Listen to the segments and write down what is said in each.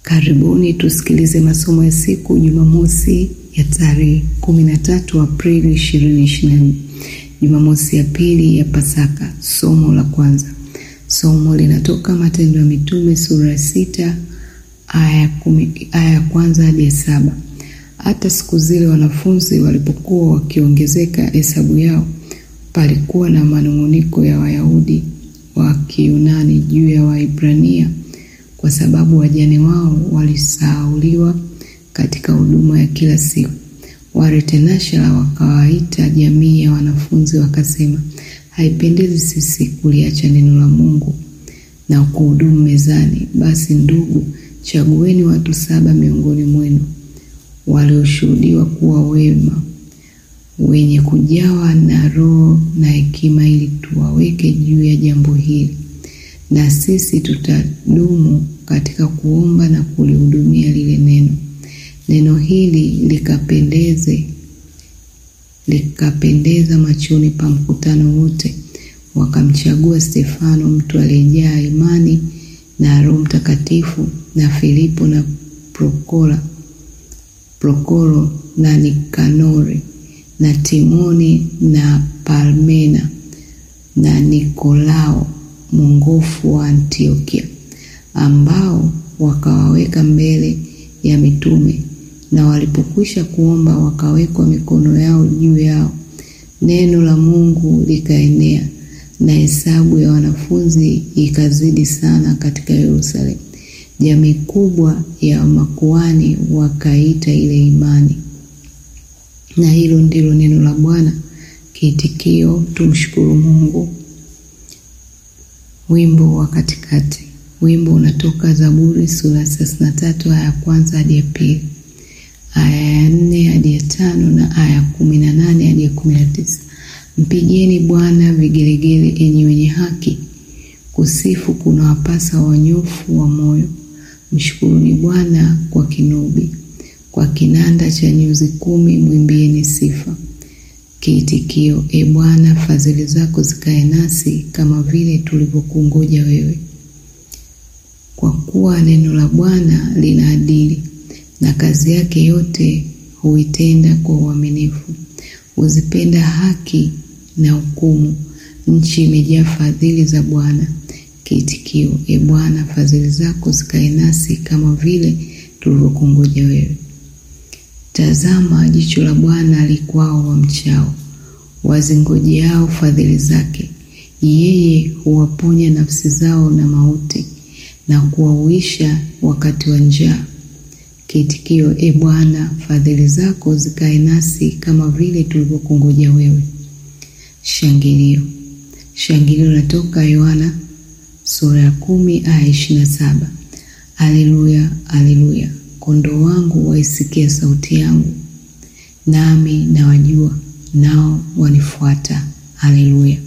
Karibuni tusikilize masomo ya siku Jumamosi ya tarehe 13 Aprili 2024, Jumamosi ya pili ya Pasaka. Somo la kwanza, somo linatoka Matendo ya Mitume sura ya sita aya ya kwanza hadi ya saba. Hata siku zile wanafunzi walipokuwa wakiongezeka hesabu yao, palikuwa na manung'uniko ya Wayahudi wa Kiyunani juu ya Waibrania kwa sababu wajane wao walisahauliwa katika huduma ya kila siku. Waretenashara wakawaita jamii ya wanafunzi wakasema, haipendezi sisi kuliacha neno la Mungu na kuhudumu mezani. Basi ndugu, chagueni watu saba miongoni mwenu walioshuhudiwa kuwa wema, wenye kujawa na Roho na hekima, ili tuwaweke juu ya jambo hili na sisi tutadumu katika kuomba na kulihudumia lile neno. Neno hili likapendeze likapendeza machoni pa mkutano wote. Wakamchagua Stefano, mtu aliyejaa imani na Roho Mtakatifu, na Filipo na Prokora, Prokoro na Nikanori na Timoni na Parmena na Nikolao mwongofu wa Antiokia, ambao wakawaweka mbele ya mitume, na walipokwisha kuomba wakawekwa mikono yao juu yao. Neno la Mungu likaenea, na hesabu ya wanafunzi ikazidi sana katika Yerusalemu. Jamii kubwa ya makuhani wakaita ile imani. Na hilo ndilo neno la Bwana. Kiitikio: tumshukuru Mungu. Wimbo wa katikati. Wimbo unatoka Zaburi sura thelathini na tatu aya ya kwanza hadi ya pili, aya ya nne hadi ya tano na aya ya kumi na nane hadi ya kumi na tisa. Mpigieni Bwana vigelegele, enyi wenye haki, kusifu kuna wapasa wanyofu wa moyo. Mshukuruni Bwana kwa kinubi, kwa kinanda cha nyuzi kumi mwimbieni sifa. Kiitikio: E Bwana, fadhili zako zikae nasi kama vile tulivyokungoja wewe. Kwa kuwa neno la Bwana lina adili, na kazi yake yote huitenda kwa uaminifu. Huzipenda haki na hukumu, nchi imejaa fadhili za Bwana. Kiitikio: E Bwana, fadhili zako zikae nasi kama vile tulivyokungoja wewe. Tazama, jicho la Bwana likwao wamchao, wazingojeao fadhili zake. Yeye huwaponya nafsi zao na mauti, na kuwauisha wakati wa njaa. Kiitikio: E Bwana, fadhili zako zikae nasi kama vile tulivyokungoja wewe. Shangilio. Shangilio natoka Yohana sura ya kumi aya ishirini na saba. Aleluya, aleluya Kondoo wangu waisikia sauti yangu, nami nawajua, nao wanifuata. Haleluya.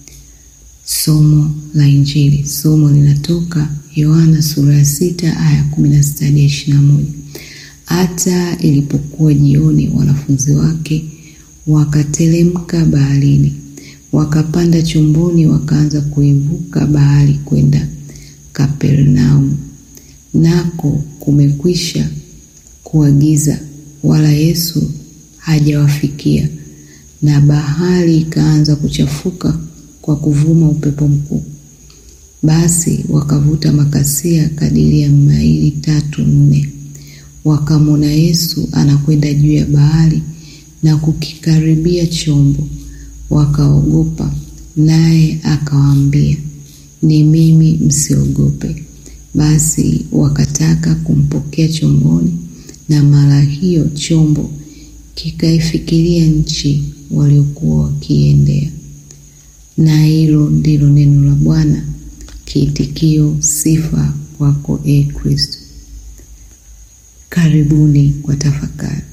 Somo la Injili. Somo linatoka Yohana sura ya sita aya kumi na sita hadi ishirini na moja. Hata ilipokuwa jioni, wanafunzi wake wakatelemka baharini, wakapanda chomboni, wakaanza kuivuka bahari kwenda Kapernaumu nako kumekwisha kuwa giza, wala Yesu hajawafikia. Na bahari ikaanza kuchafuka kwa kuvuma upepo mkuu. Basi wakavuta makasia kadiri ya maili tatu nne, wakamwona Yesu anakwenda juu ya bahari na kukikaribia chombo, wakaogopa. Naye akawaambia, ni mimi, msiogope. Basi wakataka kumpokea chomboni, na mara hiyo chombo kikaifikiria nchi waliokuwa wakiendea. Na hilo ndilo neno la Bwana. Kiitikio: sifa kwako, e Kristo. Karibuni kwa tafakari.